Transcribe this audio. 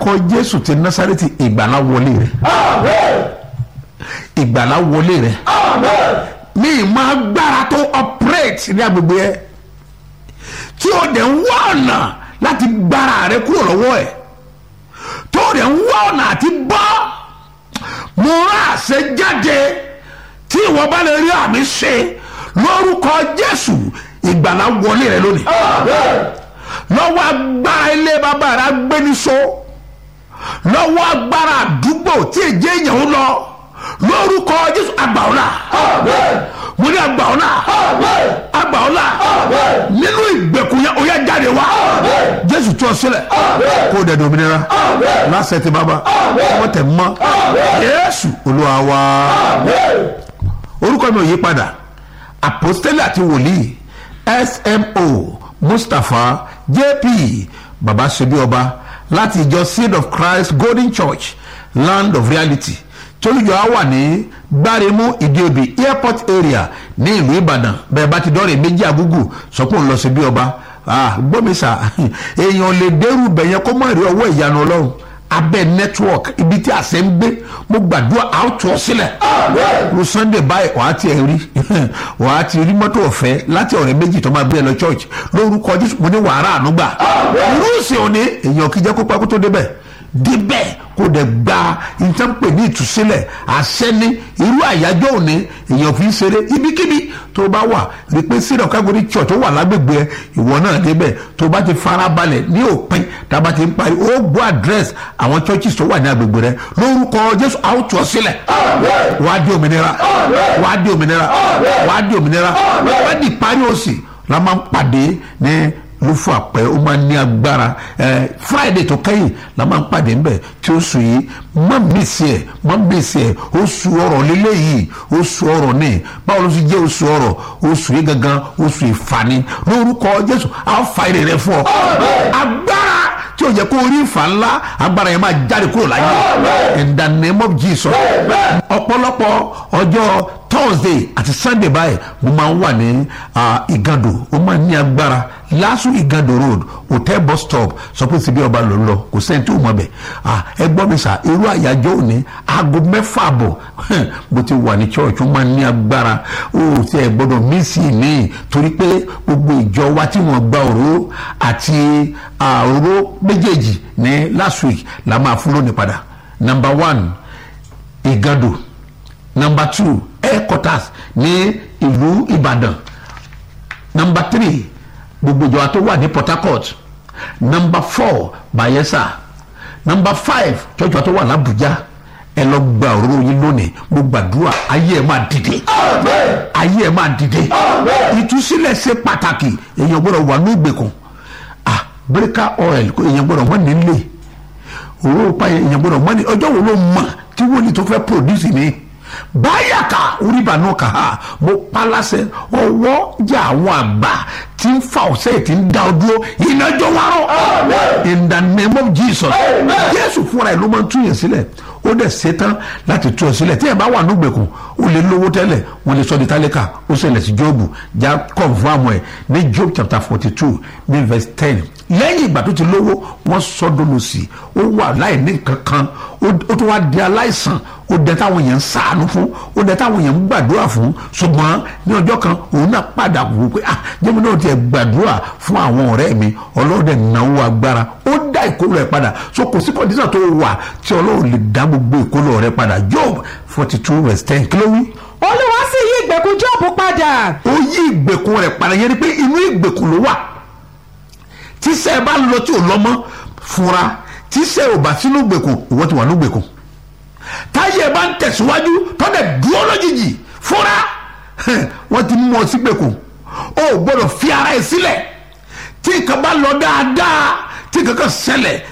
lórúkọ jésù ti násárẹ́tì ìgbàlá wọlé rẹ ìgbàlá wọlé rẹ ní ìmọ̀ agbára tó operate ní agbègbè ẹ tí o dẹ̀ ń wá ọ̀nà láti gbára rẹ kúrò lọ́wọ́ ẹ̀ tó o dẹ̀ ń wá ọ̀nà àti bọ́ mo rà àṣẹ jáde tí ìwọ bá lè rí àmì ṣe lórúkọ jésù ìgbàlá wọlé rẹ lónìí lọ́wọ́ agbára ilé bàbá rẹ agbéniṣó lọ́wọ́ agbára àdúgbò tí èjì èèyàn ń lọ lórúkọ jésù àgbàọ́là mo ní àgbàọ́là àgbàọ́là nínú ìgbèkùn yẹn ó yá jáde wá jésù tú ọ sílẹ̀ kó o dẹ̀dọ̀ òmìnira lásẹ̀ tí bàbá ọmọ tẹ̀ mọ́ jésù olúwa wá orúkọ mi ò yí padà àpòstélì àti wòlíì smo mustapha jp baba sebi ọba láti ìjọ seed of christ golden church land of reality tolújọ á wà ní gbáremú ìdíobì airport area ní ìlú ìbàdàn bẹẹ bá ti dọ́rẹ̀ méjì àgúgù sọ pé òun lọ síbí ọba gbọ́mísà èèyàn lè dẹ́rù bẹ̀yẹn kó má rí ọwọ́ ìyanu ọlọ́run abẹ́ network ibi tí àṣẹ ń gbé mo gbàdúrà àwùjọ sílẹ̀ lu sunday báyìí wàá ti rí wàá ti rí mọ́tò ọ̀fẹ́ láti ọ̀rẹ́ méjì tó máa gbé ẹ lọ church lórúkọ jésù mo ní wàhálà ànúgbà irúsì òní èèyàn kí jẹ́ kó pẹ́ kó tó débẹ̀ débẹ̀ kó dẹ̀ gba ìtànpè ní ìtúsílẹ̀ àṣẹ ní irú àyájọ́ òní èèyàn fi ń ṣeré ibikíbi tó bá wà rí pé sílẹ̀ kágórí church tó wà lágbègbè ẹ ìwọ náà débẹ̀ tó bá ti farabalẹ̀ ní òpin tába ti ń parí ó gbọ́ àdírẹ́sì àwọn churches tó wà ní agbègbè rẹ lórúkọ jésù àwùjọ sílẹ̀ wàá di òmìnira wàá di òmìnira wàá di òmìnira wàá di parí òsì la máa ń pàdé ní ló fún àpẹ ó máa ń ní agbára ẹ friday tó kẹ́yìn la máa ń pàdé ńbẹ tí ó sùn yìí má bèsì ẹ má bèsì ẹ oṣù ọrọ̀ lélẹ̀ yìí oṣù ọrọ̀ ní báwo ló ti jẹ́ oṣù ọrọ̀ oṣù yìí gangan oṣù ìfani lórúkọ jésù á fa èrè rẹ fún ọ agbára tí o yẹ kó rí ìfà ńlá agbára yẹn máa jáde kúrò láyé in the name of jesus ọ̀pọ̀lọpọ̀ ọjọ́ thursday àti sunday báyìí mo máa ń wà ní ìgàdò ó máa ń ní agbára lásù ìgàdò road hotel bus stop sọ pé síbi ọba ló ń lọ kò sẹ́ni tí ò mọ̀ bẹ̀ ẹ gbọ́ mi sà irú àyájọ́ òní aago mẹ́fà bọ̀ bó ti wà ní church ó máa ń ní agbára ó ti ẹ̀ gbọ́dọ̀ mísì ní torí pé gbogbo ìjọ wa tí wọ́n gba òró àti òró méjèèjì ní last week la máa fún lónìí padà number one ìgàdò number two headquarters ní ìlú ìbàdàn number three gbogbo ìjọba tó wà ní port harcourt number four bayelsa number five jọjọ tó wà làbújá ẹ lọ gba òróró yín lónìí mo gbàdúrà ayé ẹ máa dìde ayé ẹ máa dìde ìtúsílẹ̀ ṣe pàtàkì èèyàn gbọ́dọ̀ wà ní ìgbèkùn ah breaker oil èèyàn gbọ́dọ̀ wọ́n nílé òróró pa èèyàn gbọ́dọ̀ wọ́n ní ọjọ́ wo ló mọ̀ tí wọ́n ní tó fẹ́ produce ni báyàkà oríbànú kà á mo palasẹ ọwọ́ jẹ́ àwọn àgbà tí ń fa ọ̀sẹ̀ tí ń da ọ dúró ìnájọ́ wárọ̀ in the name of jesus jésù fúnra ẹ̀ ló máa ń túyàn sílẹ̀ ó dẹ̀ ṣetán láti tú ọ sílẹ̀ tí ẹ̀ bá wà nígbèkùn ó lè lówó tẹ́lẹ̀ wọ́n lè sọ di tálíkà ó ṣẹlẹ̀ sí jóòbù já confam ẹ̀ ní job chapter forty two ní verse ten lẹ́yìn ìgbà tó ti lówó wọ́n sọ́dọ̀ lọ sí ó wà láì ní kankan ó tó wá di aláìsàn ó dẹ táwọn èèyàn ń sàánú fún ó dẹ táwọn èèyàn ń gbàdúrà fún ṣùgbọ́n ní ọjọ́ kan òun náà padà wò pé ah jẹ́mi náà tiẹ̀ gbàdúrà fún àwọn ọ̀rẹ́ mi ọlọ́run dẹ̀ náwó agbára ó dá ìkólọ ẹ̀ padà so kò sí kọ́ndíṣà tó wà tí ọlọ́run lè dá gbogbo ìkólọ rẹ̀ padà job forty two verse ten kí ló wí. olúwa sì yí ìgbèkùn job padà. ó yí ìgbèkùn rẹ̀ padà yẹn ni pé inú ìgbèkùn ló wà tíṣẹ́ bá lọ tí ò lọ́mọ́ fúnra tíṣẹ́ ò bá sínú ìgbèkùn ìwọ́n ti wà ní ìgbèkùn táyé bá ń tẹ̀síwájú tọ́dẹ̀ dúró lójijì fúnra wọ́n ti mú ọ sígbèkùn o ò gbọ́dọ̀ fi ara ẹ̀ sílẹ̀ tí nǹkan bá lọ dáadáa tí nǹkan kan ṣẹlẹ̀